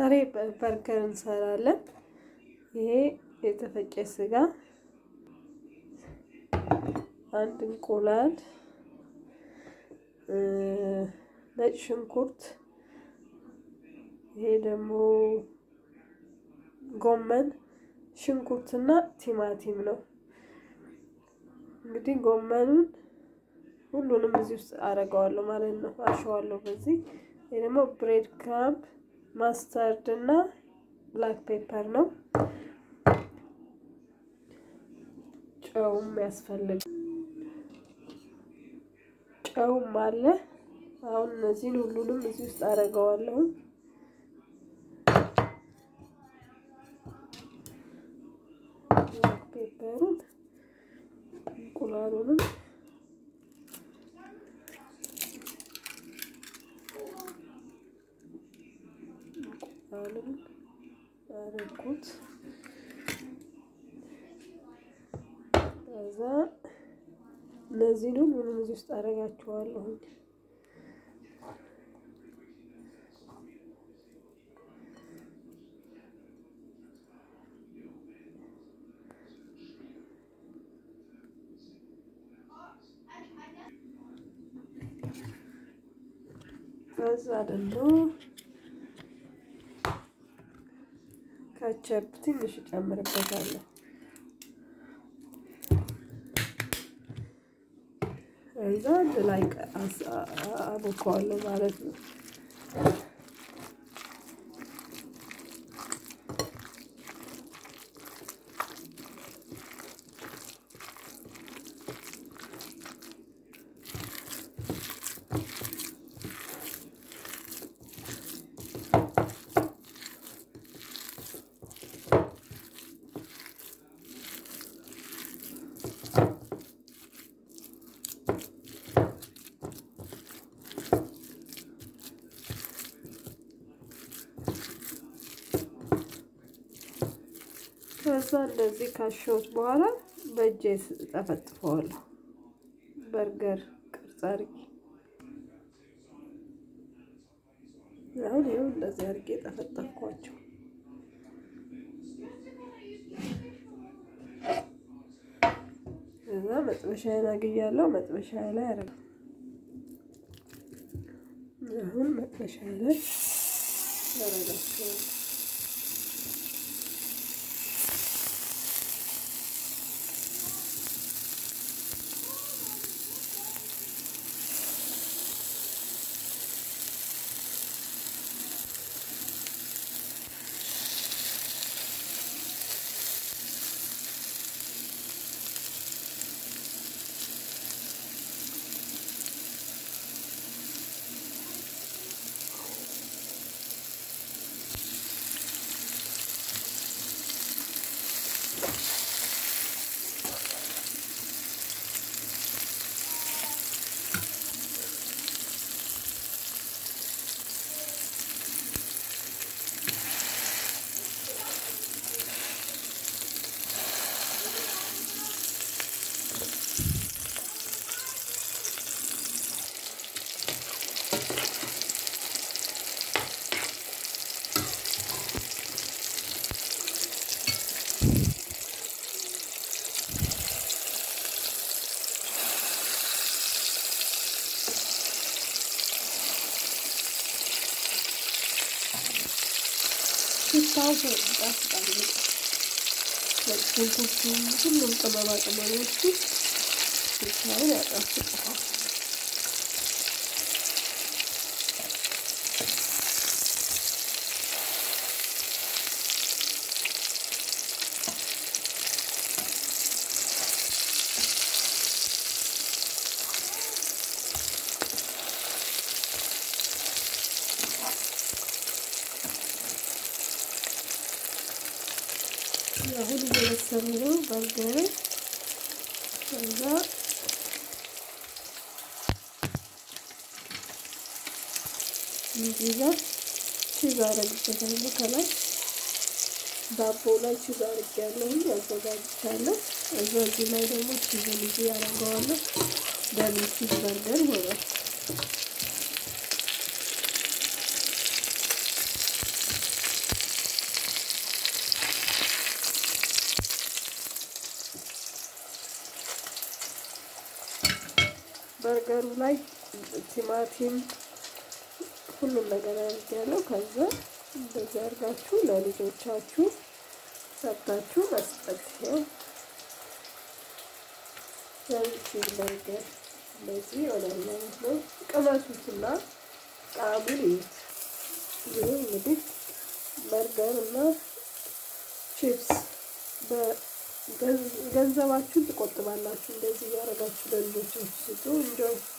ዛሬ በርገር እንሰራለን። ይሄ የተፈጨ ስጋ፣ አንድ እንቁላል፣ ነጭ ሽንኩርት፣ ይሄ ደግሞ ጎመን፣ ሽንኩርትና ቲማቲም ነው። እንግዲህ ጎመኑን ሁሉንም እዚህ ውስጥ አደርገዋለሁ ማለት ነው፣ አሸዋለሁ በዚህ። ይሄ ደግሞ ብሬድ ክራምፕ ማስተርድ እና ብላክ ፔፐር ነው። ጨውም ያስፈልግ ጨውም አለ። አሁን እነዚህን ሁሉንም እዚህ ውስጥ አደርገዋለሁ። ብላክ ፔፐሩን እንቁላሉንም እንቁላሉን አረኩት። ከዛ እነዚህን ሁሉንም እዚህ ውስጥ አደርጋቸዋለሁ። ከዛ ደግሞ ካቸፕ ትንሽ እጨምርበታለሁ። እዛ አንድ ላይ አቦካዋለሁ ማለት ነው። ከዛ እንደዚህ ካሸሁት በኋላ በእጄ ጠፈጥፈዋለሁ። በርገር ቅርጽ አድርጌ አሁን ይኸው እንደዚህ አድርጌ ጠፈጠፍኳቸው። ከዛ መጥበሻዬን አግያለሁ። መጥበሻ ላይ አረግ አሁን መጥበሻ ላይ አረጋቸዋለሁ። ሽታው ይጣፍጣል። ሽንኩርቱ፣ ሁሉም ቅመማ ቅመሞቹ ሽታውን ያጣፍጠዋል። አሁን እየበሰሉ ነው በርገሬ። ከዛ እዚህ ጋር ቺዝ አደርግበታለሁ ከላይ ዳቦ ላይ ቺዝ አድርጌያለሁ አዘጋጅቻለሁ። እዛ እዚህ ላይ ደግሞ ቺዝ ልጅ ያደርገዋለሁ። ደብል ቺዝ በርገር ይሆናል። በርገሩ ላይ ቲማቲም ሁሉም ነገር አድርጌያለሁ። ከዛ እንደዚህ አድርጋችሁ ለልጆቻችሁ ሰርታችሁ መስጠት ነው። ቺዝ በርገር እንደዚህ ይሆናል ማለት ነው። ቅመሱትና ጣዕሙን ይዩት። ይህ እንግዲህ በርገር እና ቺፕስ ገንዘባችሁን ትቆጥባላችሁ። እንደዚህ እያደረጋችሁ ለልጆቻችሁ ስጡ። እንጆይ